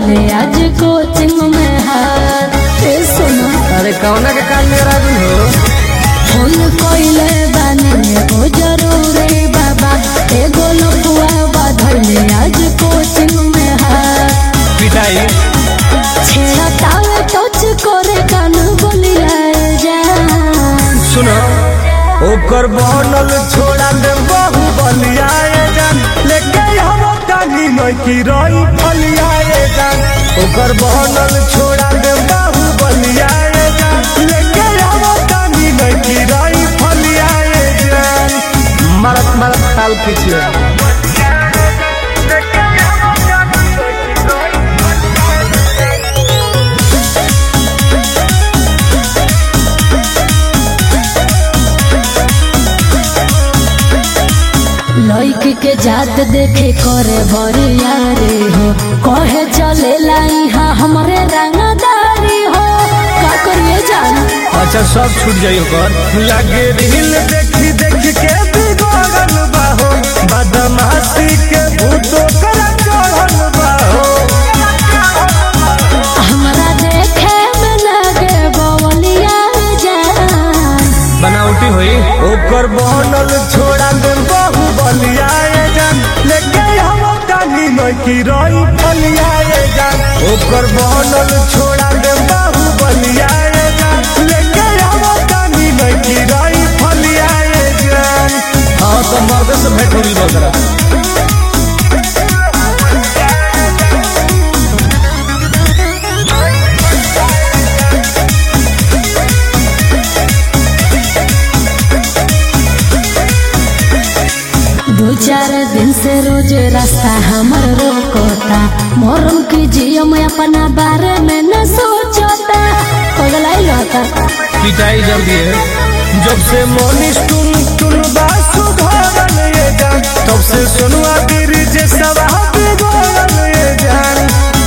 धैले आज कोचिंग में हाथ ए सुना अरे कौना के काल में राजू हो फोन कोइले बानी एगो जरूरी बाबा एगो लपुआ बा धैले आज कोचिंग में हाथ पिटाई छेड़ा तावे टच करे कान बोलिया जान सुनो ओकर बनल छोड़ा दे बहु बलियाए जान लेके हम कानी नहीं की रही फलियाए जान ओकर बनल छोड़ा दे बहु बलियाए जान लेके हम कानी नहीं की रही फलियाए जान मरत मरत खाल खींचिए लड़की के जात देखे करे बरिया रे हो कहे चले लाई हमरे रंगदारी हो का करिए जान अच्छा सब छूट जाई ओकर लागे रील देखी देखी के बिगड़ल बाहो बदमाशी के भूतो कर चढ़ल बाहो हमरा देखे में लगे बवलिया जान बनावटी होई ओकर बनल छोड़ा दे बहु बलियाए जान लेके हम कानी नहीं की रही फलियाए जान ओकर बनल छोड़ा दे बहु बलियाए जान लेके हम कानी नहीं की रही फलियाए जान हाँ तो मर्द से भेंट होगी बकरा दो चार दिन से रोज रास्ता हमर रोकोता मोरम की जियो मैं अपना बारे में न सोचता पगलाई रहता पिटाई जल्दी है जब से मोनिस टुन टुन बासु घरल ये जान तब से सोनुआ बीर जे सब बिगड़ल ये जान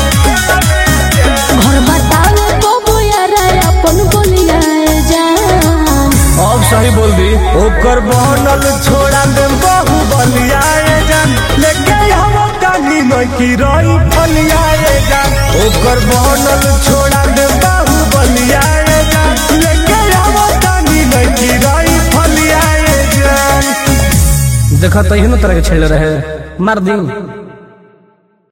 घर बतावे बबू यार अपन बोलिया जान अब सही बोल दी ओकर बनल छोड़ा दे बहु बलियाए जान लेके हम कानी नहीं की रही फलियाए जान ओकर बनल छोड़ा दे बहु बलियाए जान लेके हम कानी नहीं की रही फलियाए जान देखा तो तरह के छेड़ रहे मार दी